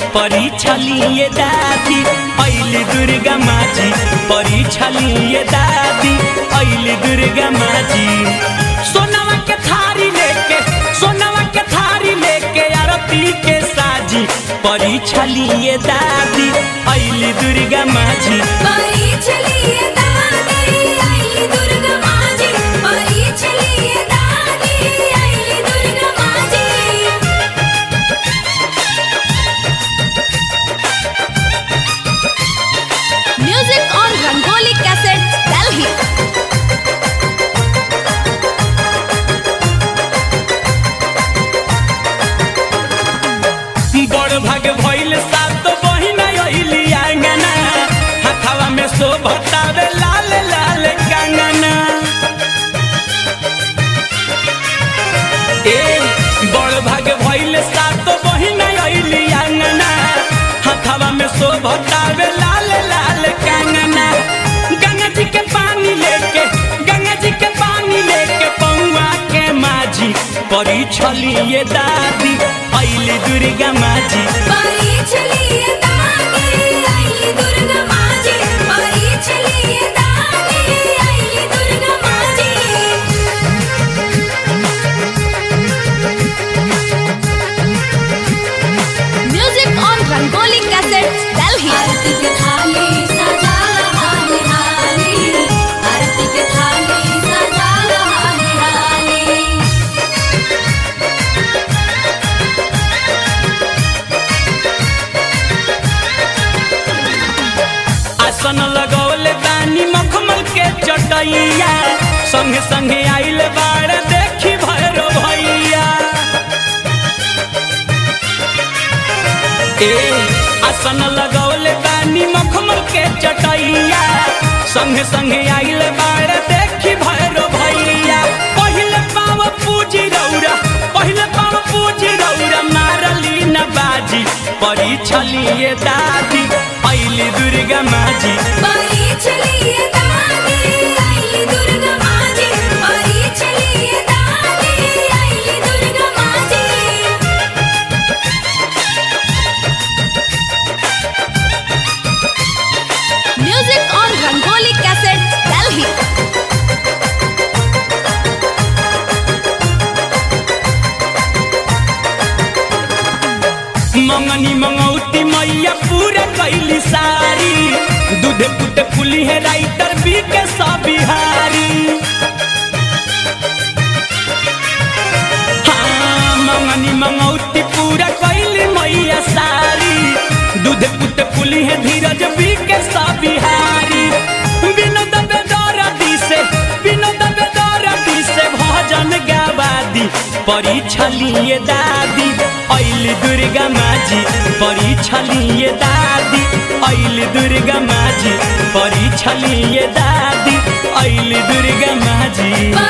परीक्षा लिए दादी ऐली दुर्गा माजी परीक्षा लिए दादी ऐली दुर्गा माजी सोनवा के थारी लेके सोनवा के थारी लेके आरती के साजी परीक्षा लिए दादी ऐली दुर्गा माजी परीक्षलिए दादी आईली दुर्गा माजी परीक्षलिए दादी आईली दुर्गा माजी music on Rangoli cassettes Delhi बड़ भाग भइल सात बहिना अइली आंगना हथवा में शोभतावे लाल लाल कंगना ए बड़ भाग भइल सात बहिना अइली आंगना हथवा में शोभतावे लाल लाल कंगना गंगा जी के पानी लेके गंगा जी के पानी लेके पौआ के माझी परी छलिए दादी अइली दुर्गा माजी परीक्षलिए दादी आईली दुर्गा माजी परीक्षलिए दादी आईली दुर्गा माजी music on Rangoli cassettes Delhi आरती के थाली सजा हाली हाली आरती के थाली सजा हाली हाली आसन लगौले बानी मखमल के चटैया संगे संगे आइल बाड़ देखी भैरो भैया ए आसन लगौले बानी मखमल के चटैया संगे संगे आइल बाड़ देखी भैरो भैया पहिले पाव पूजी रौरा पहिले पाव पूजी रौरा मारली न बाजी परी छलिए दादी ऐली दुर्गा माजी परीक्षलिए दादी आईली दुर्गा माजी परीक्षलिए दादी आईली दुर्गा माजी music on Rangoli cassettes Delhi मंगनी मंगौती मैया पूरा कैली सारी दूध पुट फुली है राइटर बी के सब बिहारी हाँ मंगनी मंगौती पूरा कैली मैया सारी दूध पुट फुली है धीरज बी के सब बिहारी विनोद बेदरदी से विनोद बेदरदी से भजन गावादी परीक्षा लिए दादी ऐली दुर्गा माजी परीक्षा लिए दादी ऐली दुर्गा माजी परीक्षा लिए दादी ऐली दुर्गा माजी